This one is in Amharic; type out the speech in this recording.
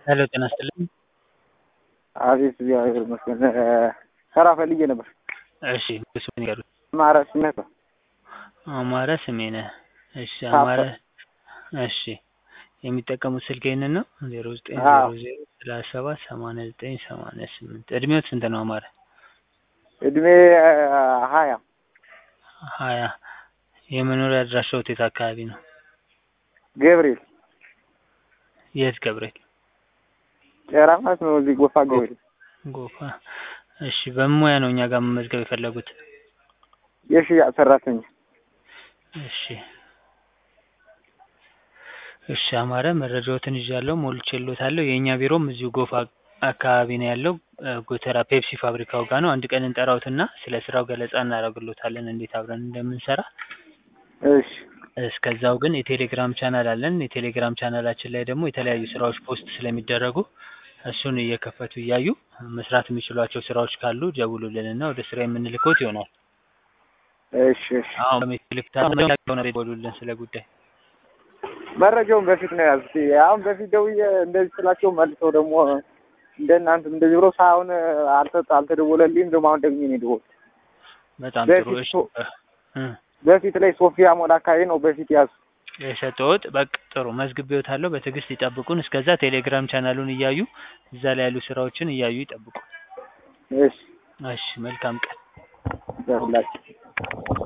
ሄሎ ጤና ይስጥልኝ። አቤት እግዚአብሔር ይመስገን። ስራ ፈልጌ ነበር። እሺ ስሜን ይገሩት። አማረ ስሜት ነው። አማረ ስሜነህ። እሺ አዎ። አማረ እሺ የሚጠቀሙት ስልክ ይህንን ነው ዜሮ ዘጠኝ አዎ። ዜሮ ዜሮ ሰላሳ ሰባት ሰማንያ ዘጠኝ ሰማንያ ስምንት እድሜዎት ስንት ነው አማረ? እድሜ ሀያ ሀያ የመኖሪያ አድራሻዎት የት አካባቢ ነው? ገብርኤል የት ገብርኤል? ቄራ ማለት ነው። እዚህ ጎፋ ገብርኤል ጎፋ። እሺ በምን ሙያ ነው እኛ ጋር መመዝገብ የፈለጉት? የሽያጭ ሰራተኛ። እሺ እሺ አማረ መረጃዎትን ይዣለሁ ሞልቼልዎታለሁ። የእኛ ቢሮም እዚሁ ጎፋ አካባቢ ነው ያለው እ ጎተራ ፔፕሲ ፋብሪካው ጋር ነው። አንድ ቀን እንጠራዎትና ስለ ስራው ገለጻ እናደርግልዎታለን እንዴት አብረን እንደምንሰራ። እሺ እስከዛው ግን የቴሌግራም ቻናል አለን። የቴሌግራም ቻናላችን ላይ ደግሞ የተለያዩ ስራዎች ፖስት ስለሚደረጉ እሱን እየከፈቱ እያዩ መስራት የሚችሏቸው ስራዎች ካሉ ደውሉልንና ወደ ስራ የምንልክዎት ይሆናል። እሺ እሺ። አሁን በሜትልክ ደውሉልን ስለ ጉዳይ መረጃውን በፊት ነው ያዙት። አሁን በፊት ደውዬ እንደዚህ ስላቸው መልሰው ደግሞ እንደ እናንተ እንደዚህ ብሎ ሳይሆን አልተ- አልተደወለልኝም። ደግሞ አሁን ደግሜ ነው የደወልኩት። በጣም ጥሩ። በፊት እሺ ሶ- እ በፊት ላይ ሶፊያ ሞል አካባቢ ነው በፊት ያዙ። የሰጠሁት በቃ ጥሩ መዝግቤዎታለሁ። በትዕግስት ይጠብቁን። እስከዛ ቴሌግራም ቻናሉን እያዩ እዛ ላይ ያሉ ስራዎችን እያዩ ይጠብቁ። እሺ እሺ መልካም ቀን። ይሁንላችሁ።